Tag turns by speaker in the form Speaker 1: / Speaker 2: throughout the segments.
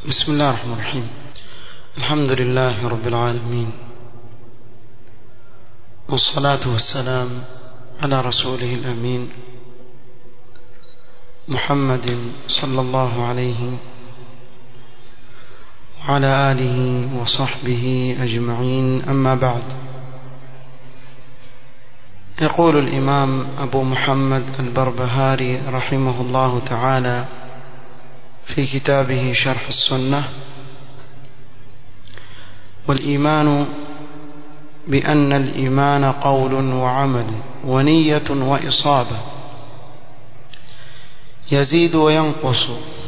Speaker 1: بسم الله الرحمن الرحيم الحمد لله رب العالمين والصلاة والسلام على رسوله الأمين محمد صلى الله عليه وعلى آله وصحبه أجمعين أما بعد يقول الإمام أبو محمد البربهاري رحمه الله تعالى في كتابه شرح السنة والإيمان بأن الإيمان قول وعمل ونية وإصابة يزيد وينقص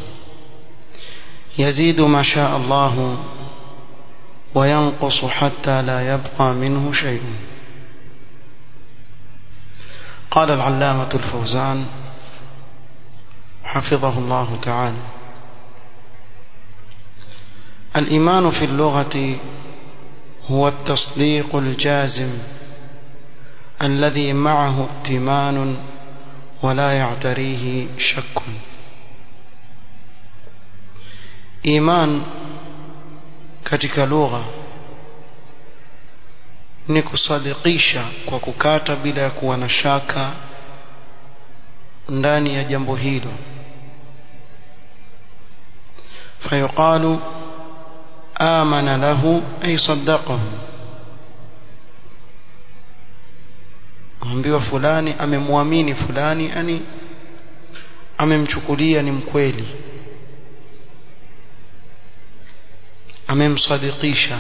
Speaker 1: يزيد ما شاء الله وينقص حتى لا يبقى منه شيء قال العلامة الفوزان حفظه الله تعالى الإيمان في اللغة هو التصديق الجازم الذي معه ائتمان ولا يعتريه شك إيمان katika lugha ni kusadikisha kwa kukata bila ya kuwa na shaka ndani ya jambo hilo fayuqalu amana lahu ay saddaqahu ambiwa fulani amemwamini fulani yani amemchukulia ni mkweli amemsadikisha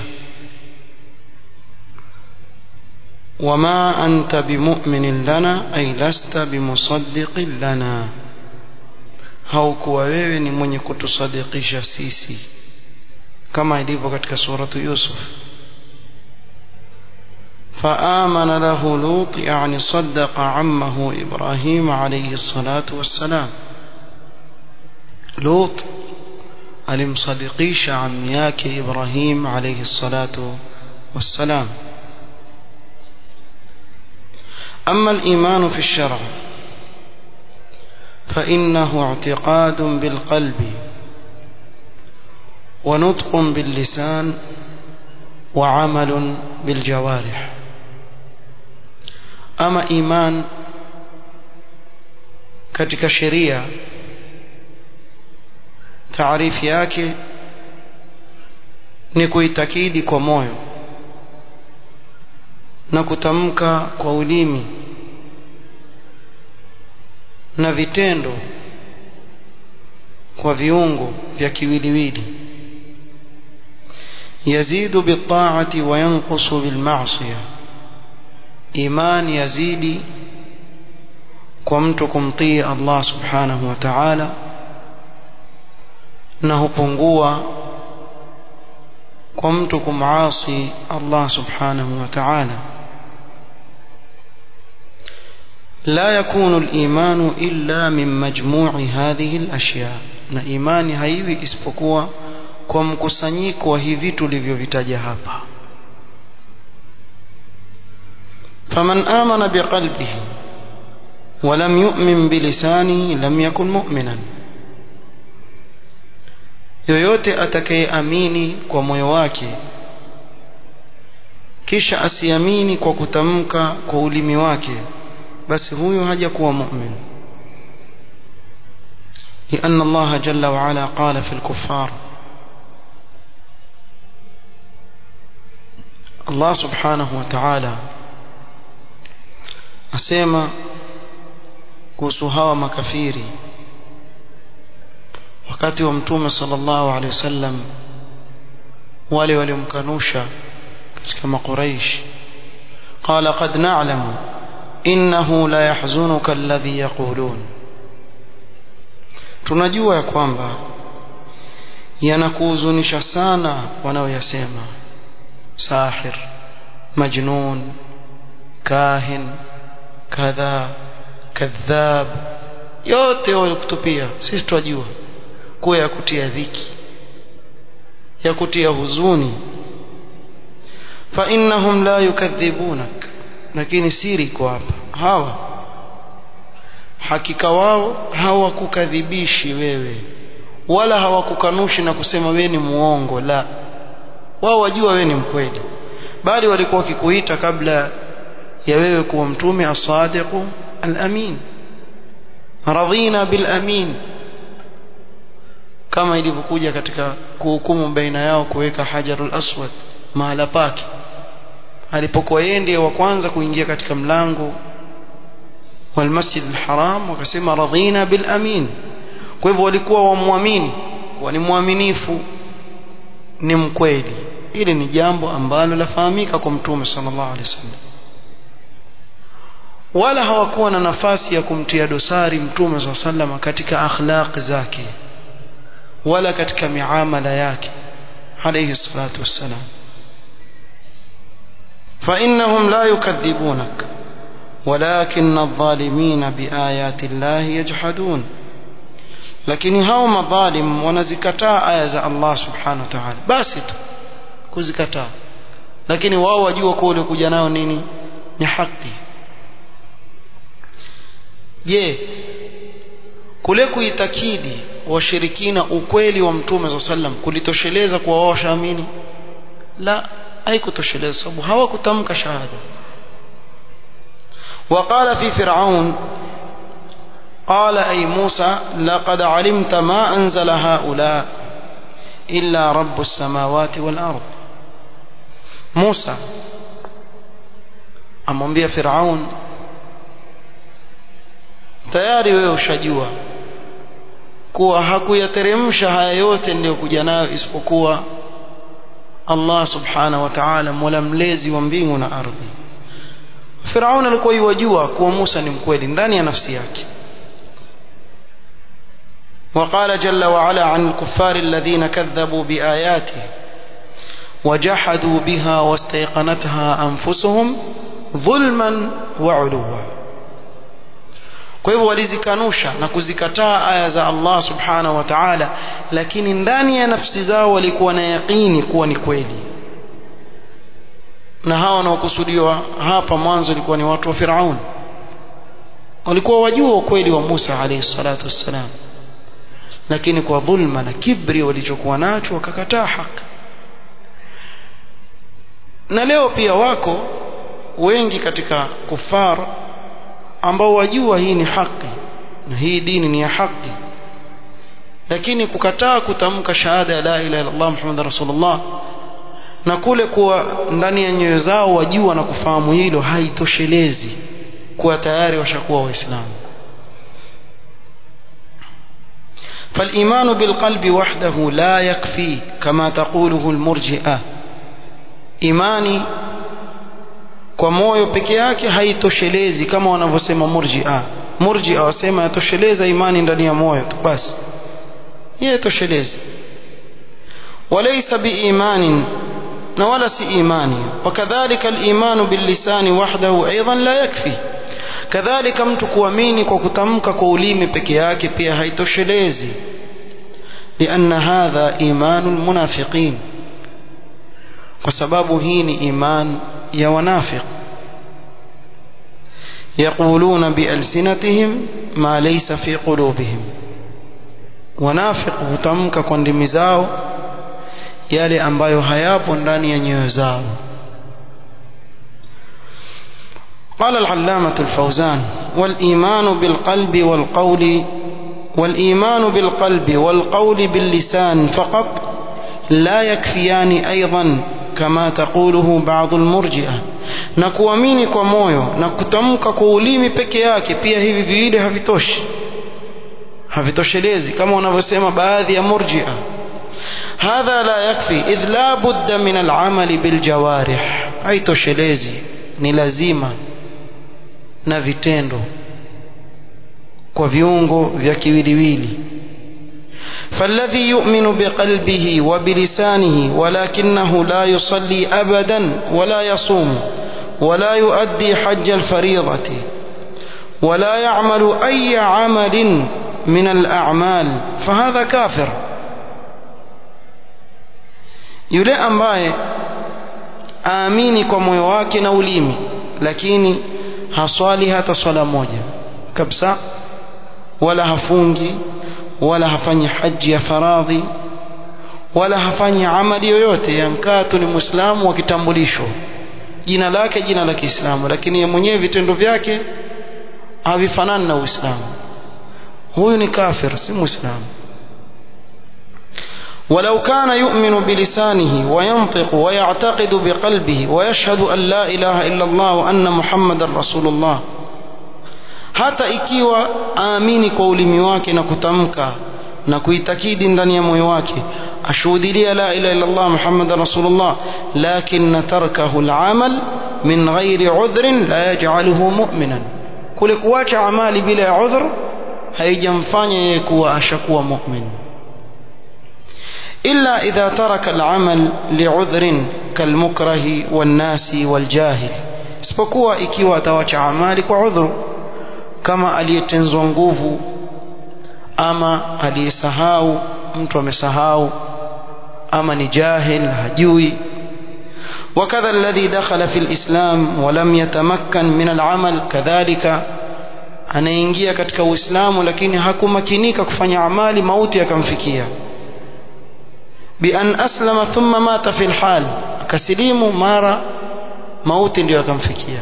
Speaker 1: وما أنت بمؤمن لنا أي لست بمصدق لنا haukuwa wewe ni mwenye kutusadikisha sisi kama ilivyo katika suratu Yusuf فآمن له لوط يعني صدق عمه إبراهيم عليه الصلاة والسلام لوط alimsadikisha ammi yake Ibrahim alayhi salatu wassalam أما الإيمان في الشرع فإنه اعتقاد بالقلب ونطق باللسان وعمل بالجوارح أما إيمان katika sheria taarifu yake ni kuitakidi kwa moyo na kutamka kwa ulimi na vitendo kwa viungo vya kiwiliwili yazidu bitaati wa yanqusu bilmaasiya iman yazidi kwa mtu kumtii Allah subhanahu wa ta'ala na hupungua kwa mtu kumaasi Allah subhanahu wa ta'ala لا يكون الإيمان إلا من مجموع هذه الأشياء na imani haiwi isipokuwa kwa mkusanyiko wa hivi tulivyovitaja hapa faman amana biqalbihi ولم يؤمن بلسانه لم يكن مؤمنا yoyote atakayeamini kwa moyo wake kisha asiamini kwa kutamka kwa ulimi wake basi huyo hajakuwa mu'min لأن الله جل وعلا قال في الكفار الله سبحانه وتعالى أسيما kuhusu hawa makafiri wakati wa mtume sallallahu alaihi wasallam wale waliomkanusha katika makuraish qala qad na'lamu innahu la yahzunuka alladhi yaqulun tunajua ya kwamba yanakuhuzunisha sana wanaoyasema sahir majnun kahin kadha kadhab yote walikutupia sisi twajua kuwa ya kutia dhiki ya kutia huzuni fa innahum la yukadhibunak lakini siri iko hapa hawa hakika wao hawakukadhibishi wewe wala hawakukanushi na kusema wewe ni muongo la wao wajua wewe ni mkweli bali walikuwa wakikuita kabla ya wewe kuwa mtume as-sadiqu al-amin radhina bil amin kama ilivyokuja katika kuhukumu baina yao kuweka hajarul aswad mahala pake alipokuwa yeye ndiye wa kwanza kuingia katika mlango wal masjid al-haram wakasema radhina bil amin kwa hivyo walikuwa wamwamini kuwa ni mwaminifu ni mkweli hili ni jambo ambalo lafahamika kwa mtume sallallahu alaihi wasallam wala hawakuwa na nafasi ya kumtia dosari mtume sallallahu alaihi wasallam katika akhlaq zake wala katika miamala yake alayhi salatu wassalam فإنهم لا يكذبونك ولكن الظالمين بآيات الله يجحدون lakini hao madhalim wanazikataa aya za Allah subhanahu wa ta'ala basi tu kuzikataa lakini wao wajua kuwa ulikuja nao nini ni haki je kule kuitakidi washirikina ukweli wa mtume za sallam kulitosheleza kwa wao washaamini la haikutosheleza sababu hawakutamka shahada وقال في فرعون قال أي موسى لقد علمت ما أنزل هؤلاء إلا رب السماوات والأرض موسى amwambia Firaun tayari wewe ushajua kuwa hakuyateremsha haya yote niliyokuja nayo isipokuwa Allah subhanahu wa ta'ala mola mlezi wa mbingu na ardhi Firaun alikuwa yajua kuwa Musa ni mkweli ndani ya nafsi yake وقال جل وعلا عن الكفار الذين كذبوا بآياته وجحدوا بها واستيقنتها أنفسهم ظلما وعلوا kwa hivyo walizikanusha na kuzikataa aya za Allah subhanahu wa ta'ala lakini ndani ya nafsi zao walikuwa na yaqini kuwa ni kweli na hawa wanaokusudiwa hapa mwanzo ilikuwa ni watu wa Firaun walikuwa wajua ukweli wa Musa alayhi salatu wassalam lakini kwa dhulma na kibri walichokuwa nacho wakakataa haki na leo pia wako wengi katika kufar ambao wajua hii ni haki na hii dini ni ya haki lakini kukataa kutamka shahada ya la ilaha illa Allah Muhammad rasulullah na kule kuwa ndani ya nyoyo zao wajua na kufahamu hilo haitoshelezi kuwa tayari washakuwa waislamu فالإيمان بالقلب وحده لا يكفي كما تقوله المرجئة إيماني kwa moyo peke yake haitoshelezi kama wanavyosema murjia murjia wasema yatosheleza imani ndani ya moyo tu basi hiyo toshelezi walaysa biimanin na wala si imani wakadhalika al-imanu bil-lisani wahdahu aidan la yakfi kadhalika mtu kuamini kwa kutamka kwa ulimi peke yake pia haitoshelezi لأن هذا إيمان المنافقين وسبب هين إيمان يا ونافق يقولون بألسنتهم ما ليس في قلوبهم ونافق hutamka kwa ndimi zao yale ambayo hayapo ndani ya nyoyo zao قال العلامة الفوزان والإيمان بالقلب والقول والإيمان بالقلب والقول باللسان فقط لا يكفيان أيضا كما تقوله بعض المرجئة na kuamini kwa moyo na kutamka kwa ulimi peke yake pia hivi viwili havitoshi havitoshelezi kama wanavyosema baadhi ya murjia hadha la yakfi idh la budda min al'amali biljawarih haitoshelezi ni lazima na vitendo kwa viungo vya kiwiliwili فالذي يؤمن بقلبه وبلسانه ولكنه لا يصلي أبدا ولا يصوم ولا يؤدي حج الفريضة ولا يعمل أي عمل من الأعمال فهذا كافر yule ambaye aamini kwa moyo wake na ulimi lakini haswali hata swala moja kabisa wala hafungi wala hafanyi haji ya faradhi wala hafanyi amali yoyote yankaa tu ni muislamu wa kitambulisho jina lake jina la Kiislamu lakini yeye mwenyewe vitendo vyake havifanani na Uislamu huyu ni kafir si muislamu ولو كان يؤمن بلسانه وينطق ويعتقد بقلبه ويشهد أن لا إله إلا الله وأن محمد رسول الله hata ikiwa aamini kwa ulimi wake na kutamka na kuitakidi ndani ya moyo wake ashuhudilia la ilaha illa Allah Muhammadan Rasulullah lakin tarkahu al-amal min ghairi udhrin la yaj'aluhu mu'minan kule kuacha amali bila ya udhr haijamfanya yeye kuwa ashakuwa mu'min illa idha taraka al-amal li'udhrin kalmukrahi wan-nasi wal-jahil isipokuwa ikiwa atawacha amali kwa udhuru kama aliyetenzwa nguvu ama aliyesahau mtu amesahau ama ni jahil hajui وكذا الذي دخل في الإسلام ولم يتمكن من العمل كذلك anaingia katika uislamu lakini hakumakinika kufanya amali mauti akamfikia bian aslama thumma mata fi lhal akasilimu mara mauti ndio akamfikia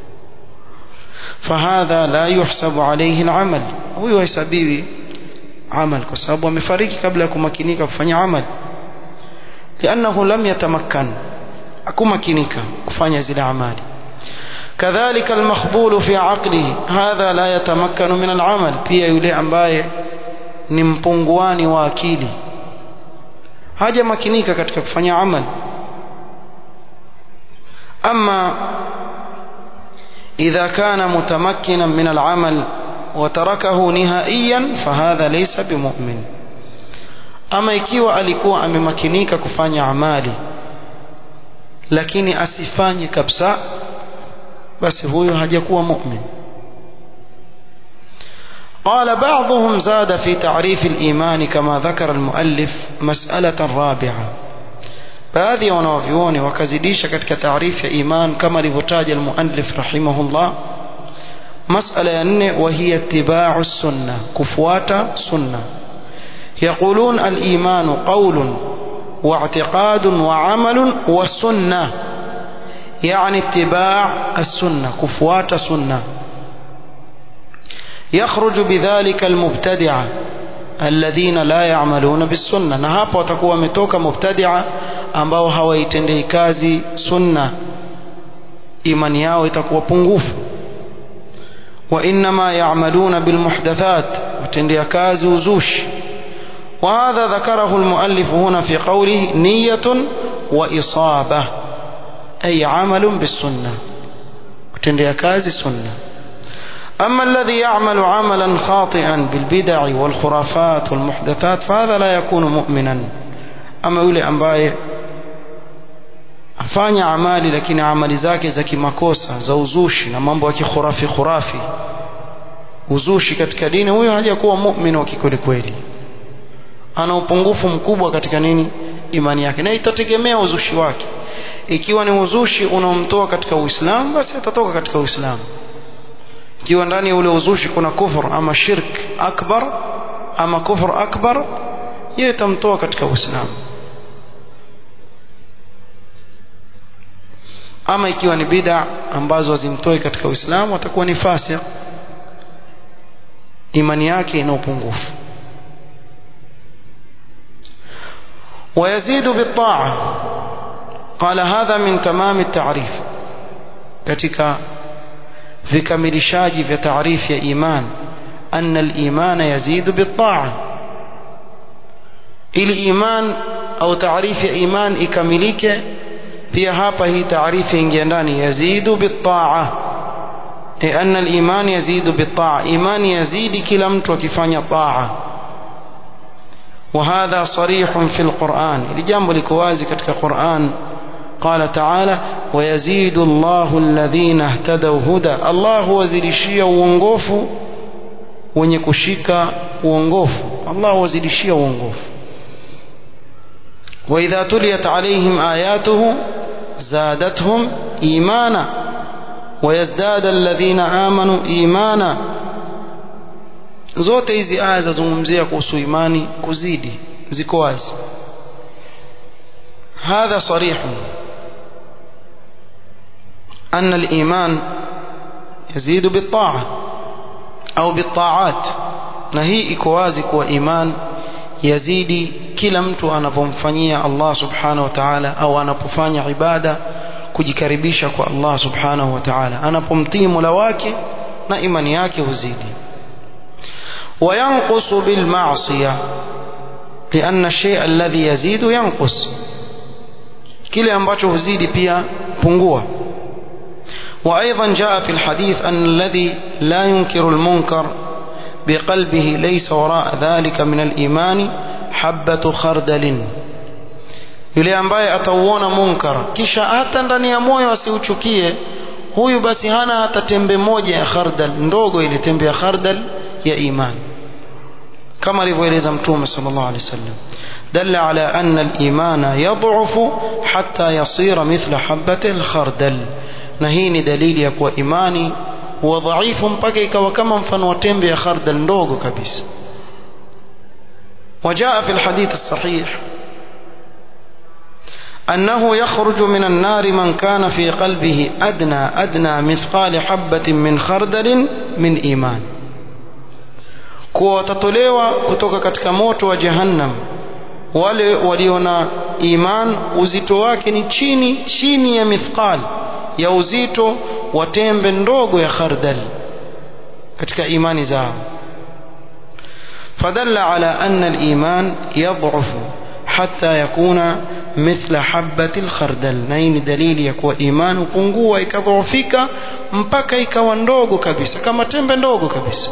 Speaker 1: fahadha la yuhsabu alayhi alamal huyu hahesabiwi amal kwa sababu amefariki kabla ya kumakinika kufanya amal liannahu lam yatamakkan akumakinika kufanya zile amali كذلك المخبول في عقله هذا لا يتمكن من العمل pia yule ambaye ni mpunguani wa akili hajamakinika katika kufanya amal ama إذا كان متمكنا من العمل وتركه نهائيا فهذا ليس بمؤمن ama ikiwa alikuwa amemakinika kufanya amali lakini asifanye kabisa basi huyo hajakuwa mu'min قال بعضهم زاد في تعريف الإيمان كما ذكر المؤلف مسألة رابعة baadhi ya wanawavyuoni wakazidisha katika taarifu ya iman kama alivyotaja almuallif rahimahullah masala ya nne wahiya itibau sunna kufuata sunna yaqulun alimanu qaulun واعتقاد وعمل وسنة يعني اتباع السنة كفوات سنة يخرج بذلك المبتدعة الذين لا يعملون بالسنة na hapo watakuwa wametoka mubtadia ambao hawaitendei kazi sunna imani yao itakuwa pungufu wa inma ya'maluna bil muhdathat watendea kazi uzushi وهذا ذكره المؤلف هنا في قوله نية وإصابة أي عمل بالسنة وتندي كاز سنة أما الذي يعمل عملا خاطئا بالبدع والخرافات والمحدثات فهذا لا يكون مؤمنا أما يولي أمباye afanya amali lakini amali zake za kimakosa za uzushi na mambo ya kikhurafi khurafi uzushi katika dini huyo hajakuwa mu'min wa kikweli kweli ana upungufu mkubwa katika nini imani yake na itategemea uzushi wake ikiwa ni uzushi unaomtoa katika uislamu basi atatoka katika uislamu ikiwa ndani ya ule uzushi kuna kufur ama shirk akbar ama kufur akbar hiyo itamtoa katika uislamu ama ikiwa ni bid'a ambazo hazimtoi katika uislamu atakuwa ni fasik imani yake ina upungufu ويزيد بالطاعة قال هذا من تمام التعريف katika vikamilishaji vya taarifu ya iman anna al-iman yazidu bit-ta'a ili iman au taarifu ya iman ikamilike pia hapa hii taarifu ingia ndani yazidu bit-ta'a لأن الإيمان يزيد بالطاعة إيمان يزيد كلا mtu akifanya طاعة وهذا صريح في القرآن لجambo liko wazi katika Qur'an قال تعالى ويزيد الله الذين اهتدوا هدى الله wazidishia uongofu wenye kushika uongofu Allah wazidishia uongofu وإذا تليت عليهم آياته زادتهم إيمانا ويزداد الذين آمنوا إيمانا zote hizi aya zazungumzia kuhusu imani kuzidi ziko wazi هذا صريح أن الإيمان يزيد بالطاعة أو بالطاعات نهي إكوازك وإيمان يزيد kila mtu anapomfanyia Allah subhanahu wa ta'ala au anapofanya ibada kujikaribisha kwa Allah subhanahu wa ta'ala anapomtii Mola wake na imani yake huzidi وينقص بالمعصية لأن الشيء الذي يزيد ينقص kile ambacho huzidi pia pungua وأيضا جاء في الحديث أن الذي لا ينكر المنكر بقلبه ليس وراء ذلك من الإيمان حبة خردل yule ambaye atauona munkar kisha hata ndani ya moyo asiuchukie huyu basi hana hata tembe moja ya khardal ndogo ile tembe ya khardal ya imani kama alivyoeleza mtume sallallahu alaihi wasallam دل على أن الإيمان يضعف حتى يصير مثل حبة الخردل نهين دليل يكوى إيماني وضعيف mpaka وكما mfano tembe ya khardal ndogo kabisa وجاء في الحديث الصحيح أنه يخرج من النار من كان في قلبه أدنى أدنى مثقال حبة من خردل من إيمان kuwa watatolewa kutoka katika moto wa jahannam wale walio na iman uzito wake ni chini chini ya mithqal ya uzito wa tembe ndogo ya khardal katika imani zao fadalla ala anna al-iman yad'ufu hatta yakuna mithla habati al-khardal na hii ni dalili ya kuwa iman upungua ikadhoofika mpaka ikawa ndogo kabisa kama tembe ndogo kabisa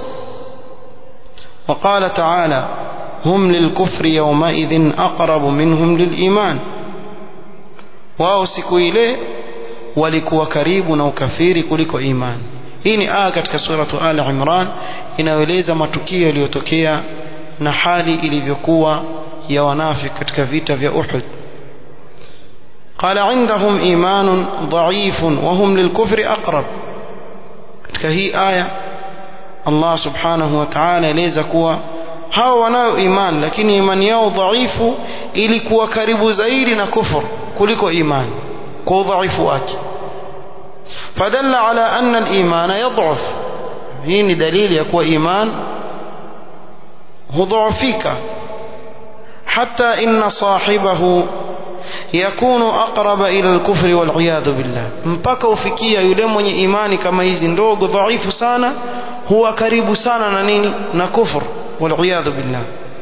Speaker 1: وقال تعالى هم للكفر يومئذ أقرب منهم للإيمان wao siku ile walikuwa karibu na ukafiri kuliko imani hii ni aya katika suratu al imran inayoeleza matukio yaliyotokea na hali ilivyokuwa ya wanafik katika vita vya uhud qala indahum imanun dhaifun wahum lilkufri aqrab katika hii aya allah subhanahu wa taala eleza kuwa hao wanayo imani lakini imani yao dhaifu ilikuwa karibu zaidi na kufur kuliko imani kwa udhaifu wake fadalla ala anna al-imana yadhuf hii ni dalili ya kuwa iman hudhofika hata inna sahibahu yakunu aqraba ila al-kufri wal iyadhu billah mpaka ufikia yule mwenye imani kama hizi ndogo dhaifu sana huwa karibu sana na nini na kufur والعياذ بالله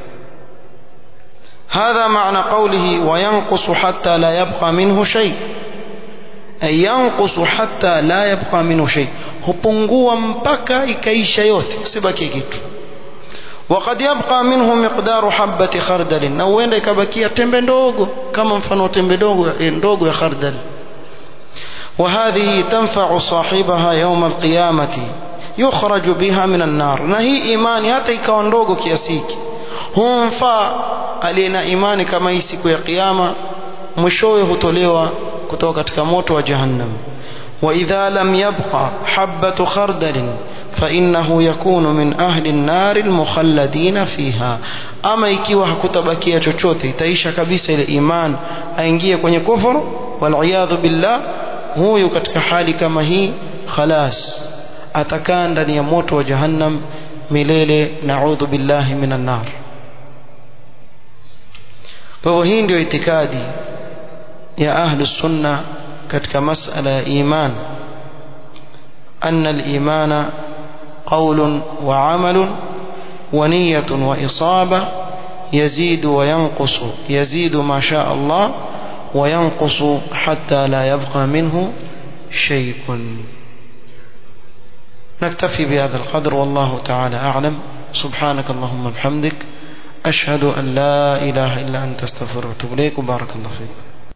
Speaker 1: هذا معنى قوله وينقص حتى لا يبقى منه شيء أي ينقص حتى لا يبقى منه شيء hupungua mpaka ikaisha yote usibaki kitu وقد يبقى منه مقدار حبة خردل na huenda ikabakia tembe ndogo kama mfano tembe ndogo ndogo ya khardal وهذه تنفع صاحبها يوم القيامة yukhraju biha minan nar na hii imani hata ikawa ndogo kiasi hiki humfaa aliye na imani kama hii siku ya kiyama mwishowe hutolewa kutoka katika moto wa jahannam wa idha lam yabqa habatu khardalin فإنه يكون من أهل النار المخلدين فيها أما ikiwa hakutabakia chochote itaisha kabisa ile iman aingie kwenye kufuru wal billah huyu katika hali kama hii khalas atakaa ndani ya moto wa jahannam milele naudhu billahi minan nar kwa hivyo hii ndio itikadi ya ahlu sunna katika masala ya iman أن الإيمان قول وعمل ونية وإصابة يزيد وينقص يزيد ما شاء الله وينقص حتى لا يبقى منه شيء نكتفي بهذا القدر والله تعالى أعلم سبحانك اللهم وبحمدك أشهد أن لا إله إلا أنت استغفرك وأتوب إليك وبارك الله فيك